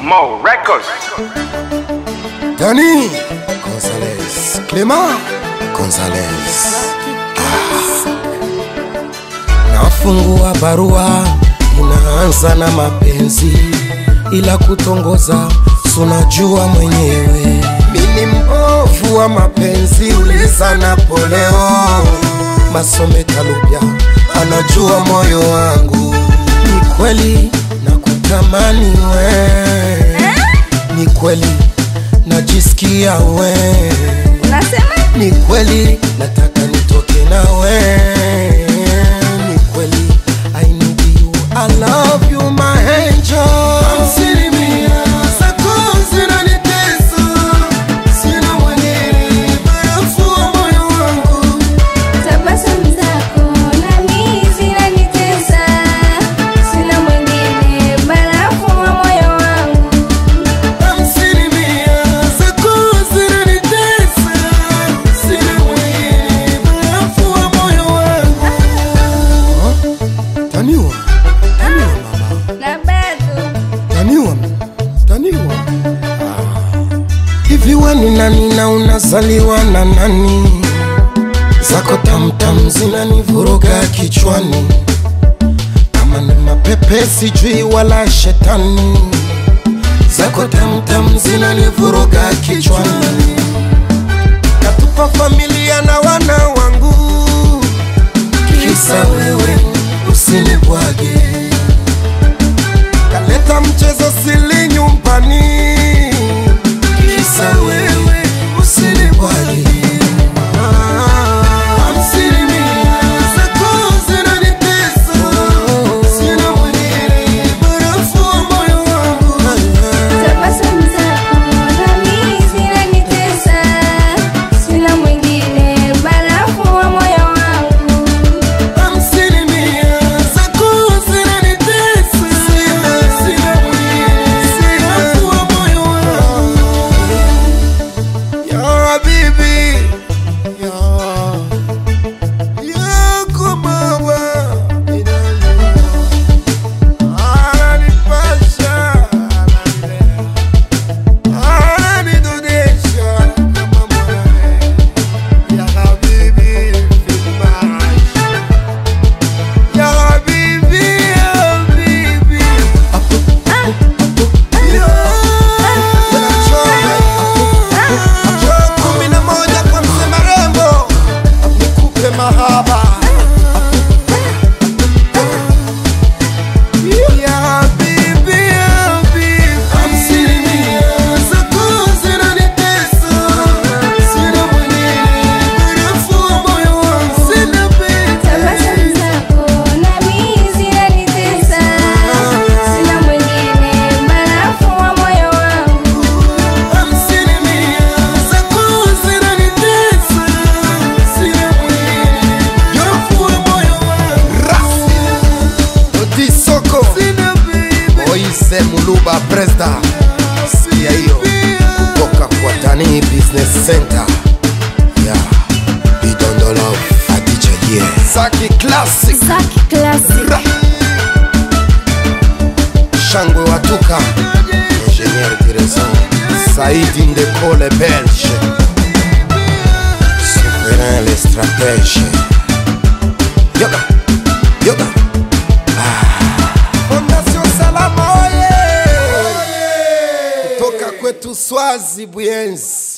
Mo Records. Dani Gonzalez, Clement Gonzalez. Ah. Nafungua barua inaanza na mapenzi, ila kutongoza sunajua mwenyewe. Mimi mbovu wa mapenzi, uliza Napoleo Masome Kalupya anajua moyo wangu. Ni kweli nakutamani we, ni kweli najisikia we, Unasema ni kweli nataka nitoke nawe, ni kweli I need you, I love you my angel. Asilimia zako zinanitesa, sina mwingine barafu wa moyo wangu. tabasamu zako nami zinanitesa, sina mwingine barafu wa moyo wangu. Asilimia zako zinanitesa, sina mwingine barafu wa moyo wangu. Taniwa, taniwa mama. Na bado taniwa taniwa hivi we ni nani na unazaliwa na nani zako tamtam zinanivuruga kichwani kama ni mapepe sijui wala shetani zako tamtam zinanivuruga kichwani katupa familia na wana wangu kisa wewe usinibwage kaleta mchezo sili nyumbani kisa wewe usinibwage Asilimia zako zinanitesa, sina mwingine barafu wa moyo wangu. tabasamu zako nami zinanitesa, sina mwingine barafu wa moyo wangu. Asilimia zako zinanitesa, sina mwingine barafu wa moyo wangu. Ya habibi, ya yako mama, ananipasha, ananidunisha kama mwanae. Ya habibi, filmash. Ya habibi, ya habibi. Njoo kumi na moja kwa mzee Marembo, nikupe mahaba ya habibi, ya habibi. Asilimia zako zinanitesa, sina mwingine barafu wa moyo wangu. Sina pesa. Tabasamu zako nami zinanitesa, sina mwingine barafu wa moyo wangu. Asilimia zako zinanitesa, sina mwingine barafu wa moyo wangu. Oti Soko Moise Muluba Presda sikia hiyo kutoka kwa Tani Business Center ya Bidondolo Adija Ye Saki Classic Zaki Classic. Ra. Shangwe Watuka Ingenier Direson Saidi Ndekole Belge Souverain les stratèges Yoga Yoga Fondation Salama oye Kutoka kwetu Swazi Buyenzi